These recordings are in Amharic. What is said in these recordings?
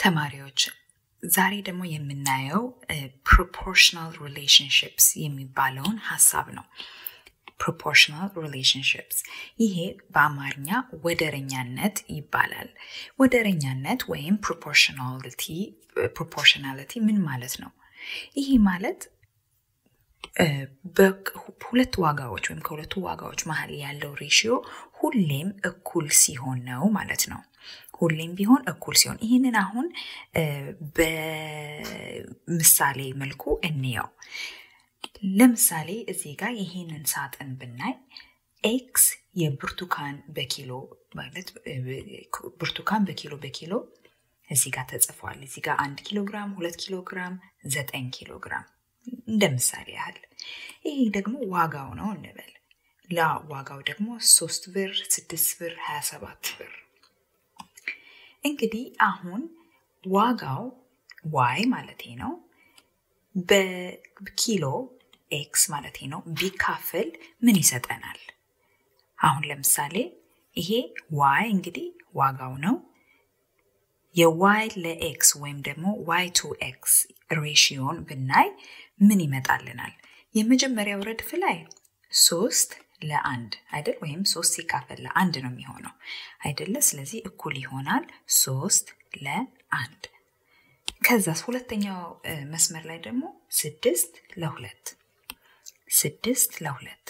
ተማሪዎች ዛሬ ደግሞ የምናየው ፕሮፖርሽናል ሪሌሽንሽፕስ የሚባለውን ሀሳብ ነው። ፕሮፖርሽናል ሪሌሽንሽፕስ ይሄ በአማርኛ ወደረኛነት ይባላል። ወደረኛነት ወይም ፕሮፖርሽናሊቲ ምን ማለት ነው? ይሄ ማለት ሁለት ዋጋዎች ወይም ከሁለቱ ዋጋዎች መሀል ያለው ሬሽዮ ሁሌም እኩል ሲሆን ነው ማለት ነው። ሁሌም ቢሆን እኩል ሲሆን ይህንን አሁን በምሳሌ መልኩ እንየው። ለምሳሌ እዚህ ጋር ይህንን ሳጥን ብናይ ኤክስ የብርቱካን በኪሎ ማለት ብርቱካን በኪሎ በኪሎ እዚህ ጋር ተጽፏል። እዚህ ጋር አንድ ኪሎ ግራም፣ ሁለት ኪሎ ግራም፣ ዘጠኝ ኪሎ ግራም እንደ ምሳሌ ያህል። ይሄ ደግሞ ዋጋው ነው እንበል። ላ ዋጋው ደግሞ ሶስት ብር፣ ስድስት ብር፣ ሀያ ሰባት ብር። እንግዲህ አሁን ዋጋው ዋይ ማለት ነው በኪሎ ኤክስ ማለት ነው ቢካፈል ምን ይሰጠናል? አሁን ለምሳሌ ይሄ ዋይ እንግዲህ ዋጋው ነው። የዋይ ለኤክስ ወይም ደግሞ ዋይ ቱ ኤክስ ሬሽዮን ብናይ ምን ይመጣልናል? የመጀመሪያው ረድፍ ላይ ሶስት ለአንድ አይደል? ወይም ሶስት ሲካፈል ለአንድ ነው የሚሆነው አይደለ? ስለዚህ እኩል ይሆናል ሶስት ለአንድ። ከዛስ ሁለተኛው መስመር ላይ ደግሞ ስድስት ለሁለት ስድስት ለሁለት።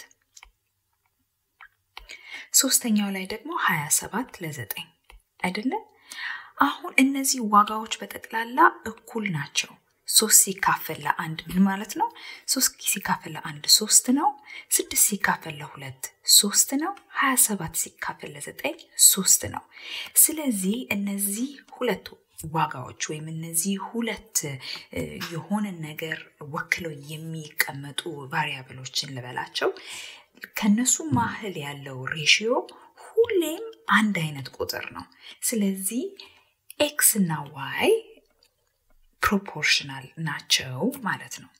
ሶስተኛው ላይ ደግሞ ሀያ ሰባት ለዘጠኝ አይደለም? አሁን እነዚህ ዋጋዎች በጠቅላላ እኩል ናቸው። ሶስት ሲካፈል ለአንድ ምን ማለት ነው? ሶስት ሲካፈል ለአንድ ሶስት ነው። ስድስት ሲካፈል ለሁለት ሶስት ነው። ሀያ ሰባት ሲካፈል ለዘጠኝ ሶስት ነው። ስለዚህ እነዚህ ሁለት ዋጋዎች ወይም እነዚህ ሁለት የሆነ ነገር ወክለው የሚቀመጡ ቫሪያብሎችን ልበላቸው ከነሱ ማህል ያለው ሬሽዮ ሁሌም አንድ አይነት ቁጥር ነው። ስለዚህ ኤክስ እና ዋይ ፕሮፖርሽናል ናቸው ማለት ነው።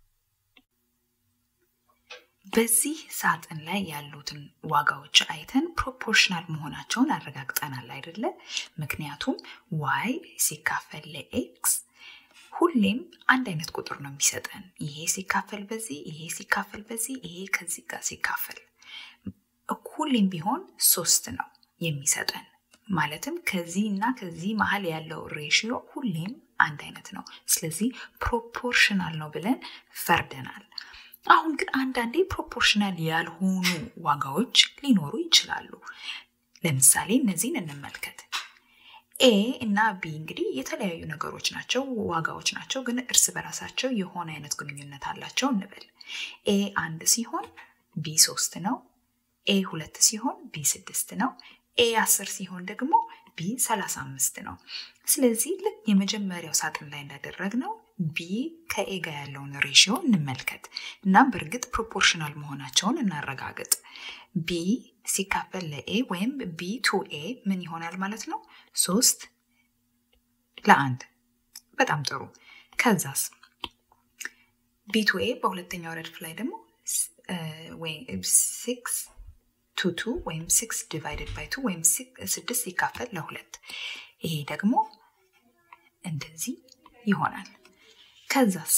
በዚህ ሳጥን ላይ ያሉትን ዋጋዎች አይተን ፕሮፖርሽናል መሆናቸውን አረጋግጠናል አይደለ? ምክንያቱም ዋይ ሲካፈል ለኤክስ ሁሌም አንድ አይነት ቁጥር ነው የሚሰጠን። ይሄ ሲካፈል በዚህ፣ ይሄ ሲካፈል በዚህ፣ ይሄ ከዚህ ጋር ሲካፈል ሁሌም ቢሆን ሶስት ነው የሚሰጠን። ማለትም ከዚህ እና ከዚህ መሀል ያለው ሬሽዮ ሁሌም አንድ አይነት ነው። ስለዚህ ፕሮፖርሽናል ነው ብለን ፈርደናል። አሁን ግን አንዳንዴ ፕሮፖርሽናል ያልሆኑ ዋጋዎች ሊኖሩ ይችላሉ። ለምሳሌ እነዚህን እንመልከት። ኤ እና ቢ እንግዲህ የተለያዩ ነገሮች ናቸው፣ ዋጋዎች ናቸው፣ ግን እርስ በራሳቸው የሆነ አይነት ግንኙነት አላቸው እንበል። ኤ አንድ ሲሆን ቢ ሶስት ነው። ኤ ሁለት ሲሆን ቢ ስድስት ነው። ኤ አስር ሲሆን ደግሞ ቢ ሰላሳ አምስት ነው። ስለዚህ ልክ የመጀመሪያው ሳጥን ላይ እንዳደረግነው ቢ ከኤ ጋር ያለውን ሬሽዮ እንመልከት እና በእርግጥ ፕሮፖርሽናል መሆናቸውን እናረጋግጥ። ቢ ሲካፈል ለኤ ወይም ቢ ቱ ኤ ምን ይሆናል ማለት ነው? ሶስት ለአንድ። በጣም ጥሩ። ከዛስ ቢ ቱ ኤ በሁለተኛው ረድፍ ላይ ደግሞ ሲክስ ቱ ቱ ወይም ሲክስ ዲቫይድድ ባይ ቱ ወይም ስድስት ሲካፈል ለሁለት ይሄ ደግሞ እንደዚህ ይሆናል። ከዛስ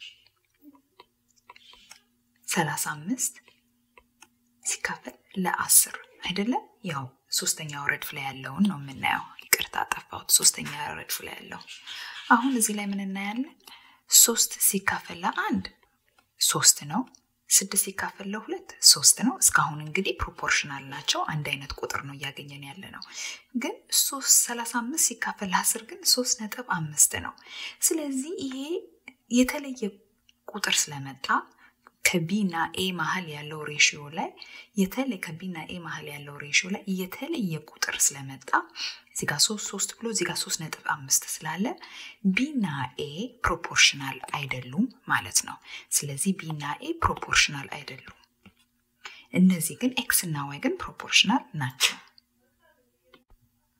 ሰላሳ አምስት ሲካፈል ለአስር አይደለም? ያው ሶስተኛው ረድፍ ላይ ያለውን ነው የምናየው። ይቅርታ ጠፋሁት። ሶስተኛ ረድፍ ላይ ያለው አሁን እዚህ ላይ ምን እናያለን? ሶስት ሲካፈል ለአንድ ሶስት ነው። ስድስት ሲካፈል ለሁለት ሶስት ነው። እስካሁን እንግዲህ ፕሮፖርሽናል ናቸው። አንድ አይነት ቁጥር ነው እያገኘን ያለ ነው። ግን ሶስት ሰላሳ አምስት ሲካፈል ለአስር ግን ሶስት ነጥብ አምስት ነው። ስለዚህ ይሄ የተለየ ቁጥር ስለመጣ ከቢ እና ኤ መሀል ያለው ሬሽዮ ላይ የተለ ከቢ እና ኤ መሀል ያለው ሬሽዮ ላይ የተለየ ቁጥር ስለመጣ እዚህ ጋር ሶስት ሶስት ብሎ እዚህ ጋር ሶስት ነጥብ አምስት ስላለ ቢ እና ኤ ፕሮፖርሽናል አይደሉም ማለት ነው። ስለዚህ ቢ እና ኤ ፕሮፖርሽናል አይደሉም። እነዚህ ግን ኤክስ እና ዋይ ግን ፕሮፖርሽናል ናቸው።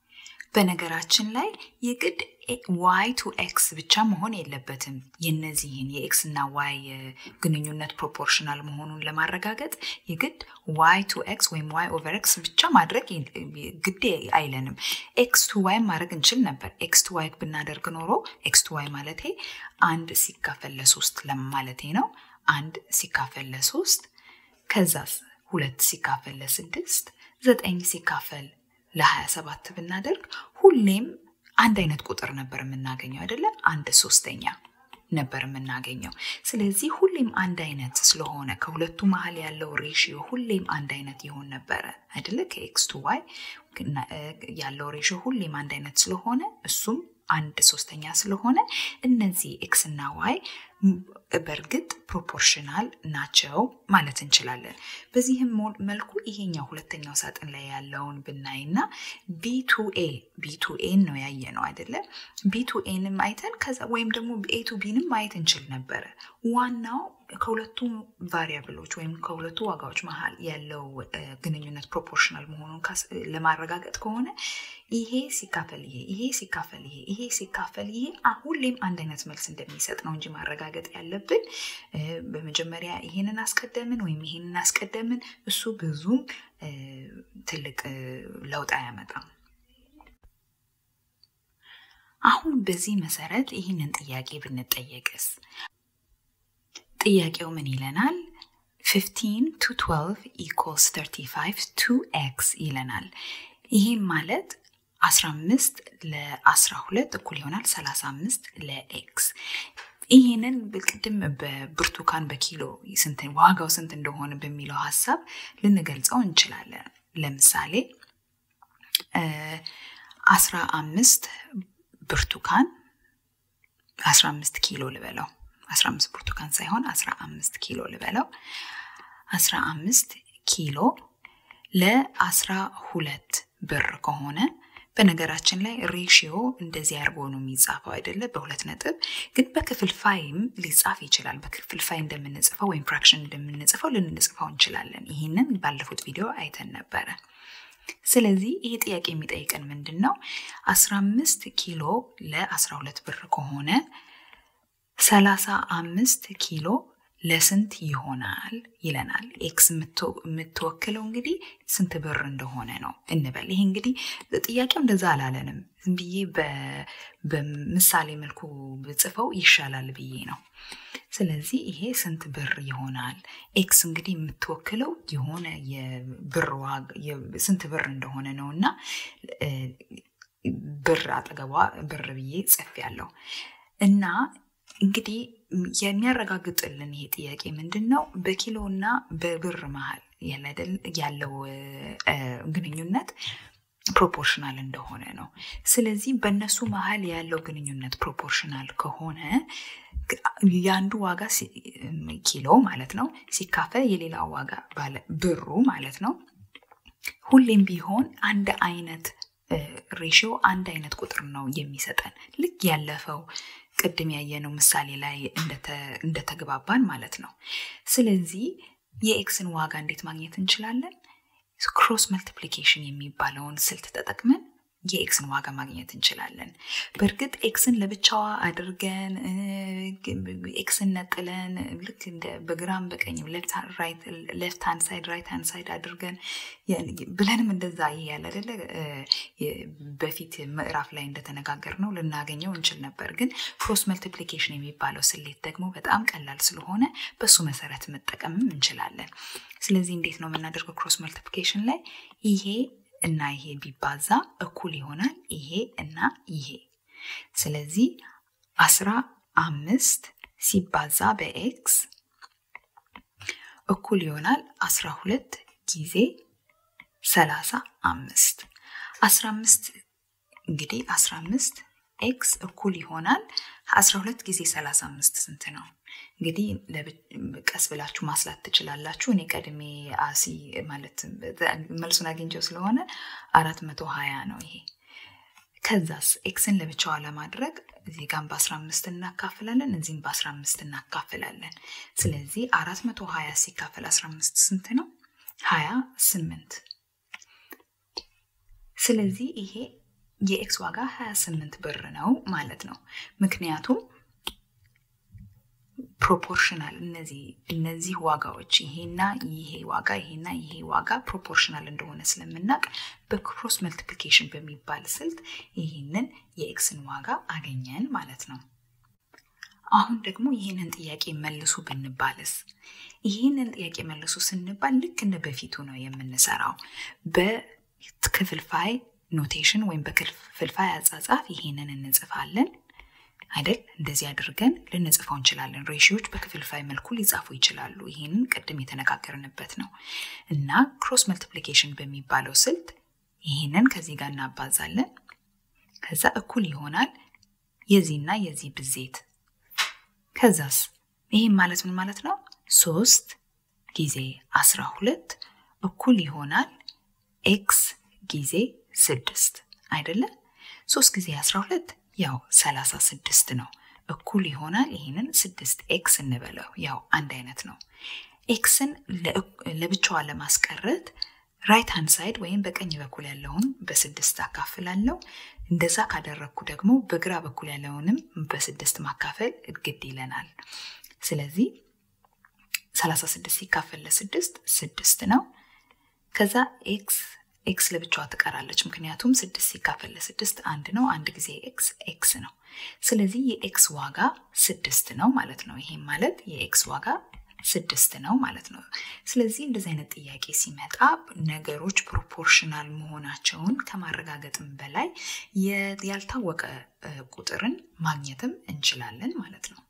በነገራችን ላይ የግድ ዋይ ቱ ኤክስ ብቻ መሆን የለበትም። የነዚህን የኤክስ እና ዋይ ግንኙነት ፕሮፖርሽናል መሆኑን ለማረጋገጥ የግድ ዋይ ቱ ኤክስ ወይም ዋይ ኦቨር ኤክስ ብቻ ማድረግ ግድ አይለንም። ኤክስ ቱ ዋይ ማድረግ እንችል ነበር። ኤክስ ቱ ዋይ ብናደርግ ኖሮ ኤክስ ቱ ዋይ ማለቴ አንድ ሲካፈል ለሶስት ለማለቴ ነው። አንድ ሲካፈል ለሶስት ከዛስ ሁለት ሲካፈል ለስድስት ዘጠኝ ሲካፈል ለ27 ብናደርግ ሁሌም አንድ አይነት ቁጥር ነበር የምናገኘው አይደለ? አንድ ሶስተኛ ነበር የምናገኘው። ስለዚህ ሁሌም አንድ አይነት ስለሆነ ከሁለቱ መሀል ያለው ሬሽዮ ሁሌም አንድ አይነት ይሆን ነበረ አይደለ? ከኤክስ ቱ ዋይ ያለው ሬሽዮ ሁሌም አንድ አይነት ስለሆነ እሱም አንድ ሶስተኛ ስለሆነ እነዚህ ኤክስ እና ዋይ በእርግጥ ፕሮፖርሽናል ናቸው ማለት እንችላለን። በዚህም መልኩ ይሄኛው ሁለተኛው ሳጥን ላይ ያለውን ብናይና ቢቱኤ ቢቱኤን ነው ያየ ነው አይደለ? ቢቱኤንም አይተን ከዛ ወይም ደግሞ ኤቱ ቢንም ማየት እንችል ነበረ። ዋናው ከሁለቱ ቫሪያብሎች ወይም ከሁለቱ ዋጋዎች መሀል ያለው ግንኙነት ፕሮፖርሽናል መሆኑን ለማረጋገጥ ከሆነ ይሄ ሲካፈል ይሄ ይሄ ሲካፈል ይሄ ይሄ ሲካፈል ይሄ ሁሌም አንድ አይነት መልስ እንደሚሰጥ ነው እንጂ ማረጋገጥ ያለብን በመጀመሪያ ይሄንን አስቀደምን ወይም ይሄንን አስቀደምን እሱ ብዙም ትልቅ ለውጥ አያመጣም። አሁን በዚህ መሰረት ይህንን ጥያቄ ብንጠየቅስ ጥያቄው ምን ይለናል? 15 ቱ 12 ኢኮልስ 35 ቱ ኤክስ ይለናል። ይህም ማለት 15 ለ12 እኩል ይሆናል 35 ለኤክስ። ይህንን ቅድም በብርቱካን በኪሎ ስንት ዋጋው ስንት እንደሆነ በሚለው ሀሳብ ልንገልጸው እንችላለን። ለምሳሌ 15 ብርቱካን 15 ኪሎ ልበለው 15 ብርቱካን ሳይሆን 15 ኪሎ ልበለው 15 ኪሎ ለ12 ብር ከሆነ በነገራችን ላይ ሬሽዮ እንደዚህ አድርጎ ነው የሚጻፈው አይደለ? በሁለት ነጥብ ግን በክፍልፋይም ሊጻፍ ይችላል። በክፍልፋይ እንደምንጽፈው ወይም ፍራክሽን እንደምንጽፈው ልንጽፈው እንችላለን። ይህንን ባለፉት ቪዲዮ አይተን ነበረ። ስለዚህ ይሄ ጥያቄ የሚጠይቀን ምንድን ነው? 15 ኪሎ ለ12 ብር ከሆነ 35 ኪሎ ለስንት ይሆናል ይለናል። ኤክስ የምትወክለው እንግዲህ ስንት ብር እንደሆነ ነው እንበል። ይሄ እንግዲህ ጥያቄው እንደዛ አላለንም። ዝም ብዬ በምሳሌ መልኩ ብጽፈው ይሻላል ብዬ ነው። ስለዚህ ይሄ ስንት ብር ይሆናል? ኤክስ እንግዲህ የምትወክለው የሆነ የብር ስንት ብር እንደሆነ ነው እና ብር አጠገቧ ብር ብዬ ጽፍ ያለው እና እንግዲህ የሚያረጋግጥልን ይሄ ጥያቄ ምንድን ነው? በኪሎ እና በብር መሀል ያለው ግንኙነት ፕሮፖርሽናል እንደሆነ ነው። ስለዚህ በእነሱ መሀል ያለው ግንኙነት ፕሮፖርሽናል ከሆነ የአንዱ ዋጋ ኪሎ ማለት ነው ሲካፈል የሌላው ዋጋ ብሩ ማለት ነው ሁሌም ቢሆን አንድ አይነት ሬሽዮ አንድ አይነት ቁጥር ነው የሚሰጠን ልክ ያለፈው ቅድም ያየነው ምሳሌ ላይ እንደተግባባን ማለት ነው። ስለዚህ የኤክስን ዋጋ እንዴት ማግኘት እንችላለን? ክሮስ መልቲፕሊኬሽን የሚባለውን ስልት ተጠቅመን የኤክስን ዋጋ ማግኘት እንችላለን። በእርግጥ ኤክስን ለብቻዋ አድርገን ኤክስን ነጥለን ልክ በግራም በቀኝም ሌፍት ሃንድ ሳይድ ራይት ሃንድ ሳይድ አድርገን ብለንም እንደዛ ይሄ ያለ አይደለ በፊት ምዕራፍ ላይ እንደተነጋገር ነው ልናገኘው እንችል ነበር። ግን ክሮስ መልቲፕሊኬሽን የሚባለው ስሌት ደግሞ በጣም ቀላል ስለሆነ በሱ መሰረት መጠቀምም እንችላለን። ስለዚህ እንዴት ነው የምናደርገው? ክሮስ መልቲፕሊኬሽን ላይ ይሄ እና ይሄ ቢባዛ እኩል ይሆናል ይሄ እና ይሄ። ስለዚህ አስራ አምስት ሲባዛ በኤክስ እኩል ይሆናል አስራ ሁለት ጊዜ ሰላሳ አምስት አስራ አምስት እንግዲህ አስራ አምስት ኤክስ እኩል ይሆናል አስራ ሁለት ጊዜ ሰላሳ አምስት ስንት ነው? እንግዲህ ቀስ ብላችሁ ማስላት ትችላላችሁ። እኔ ቀድሜ አሲ ማለት መልሱን አግኝቼው ስለሆነ አራት መቶ ሀያ ነው ይሄ። ከዛስ ኤክስን ለብቻዋ ለማድረግ እዚህ ጋም በአስራ አምስት እናካፍላለን፣ እዚህም በአስራ አምስት እናካፍላለን። ስለዚህ አራት መቶ ሀያ ሲካፈል አስራ አምስት ስንት ነው? ሀያ ስምንት ስለዚህ ይሄ የኤክስ ዋጋ 28 ብር ነው ማለት ነው። ምክንያቱም ፕሮፖርሽናል እነዚህ እነዚህ ዋጋዎች ይሄና ይሄ ዋጋ ይሄና ይሄ ዋጋ ፕሮፖርሽናል እንደሆነ ስለምናውቅ በክሮስ መልቲፕሊኬሽን በሚባል ስልት ይህንን የኤክስን ዋጋ አገኘን ማለት ነው። አሁን ደግሞ ይህንን ጥያቄ መልሱ ብንባልስ? ይህንን ጥያቄ መልሱ ስንባል ልክ እንደ በፊቱ ነው የምንሰራው። በክፍልፋይ ኖቴሽን ወይም በክፍልፋይ አጻጻፍ ይህንን እንጽፋለን አይደል? እንደዚህ አድርገን ልንጽፈው እንችላለን። ሬሽዮች በክፍልፋይ መልኩ ሊጻፉ ይችላሉ። ይህንን ቅድም የተነጋገርንበት ነው እና ክሮስ መልቲፕሊኬሽን በሚባለው ስልት ይህንን ከዚህ ጋር እናባዛለን። ከዛ እኩል ይሆናል የዚህና የዚህ ብዜት ከዛስ ይህም ማለት ምን ማለት ነው? ሶስት ጊዜ አስራ ሁለት እኩል ይሆናል ኤክስ ጊዜ ስድስት አይደለም? ሶስት ጊዜ አስራ ሁለት ያው ሰላሳ ስድስት ነው። እኩል ይሆናል ይህንን ስድስት ኤክስ እንበለው፣ ያው አንድ አይነት ነው። ኤክስን ለብቻዋ ለማስቀረት ራይት ሃንድ ሳይድ ወይም በቀኝ በኩል ያለውን በስድስት አካፍላለሁ። እንደዛ ካደረግኩ ደግሞ በግራ በኩል ያለውንም በስድስት ማካፈል ግድ ይለናል። ስለዚህ 36 ሲካፈል ለስድስት ስድስት ነው። ከዛ ኤክስ ኤክስ ለብቻዋ ትቀራለች፣ ምክንያቱም ስድስት ሲካፈል ለስድስት አንድ ነው። አንድ ጊዜ ኤክስ ኤክስ ነው። ስለዚህ የኤክስ ዋጋ ስድስት ነው ማለት ነው። ይሄም ማለት የኤክስ ዋጋ ስድስት ነው ማለት ነው። ስለዚህ እንደዚህ አይነት ጥያቄ ሲመጣ ነገሮች ፕሮፖርሽናል መሆናቸውን ከማረጋገጥም በላይ ያልታወቀ ቁጥርን ማግኘትም እንችላለን ማለት ነው።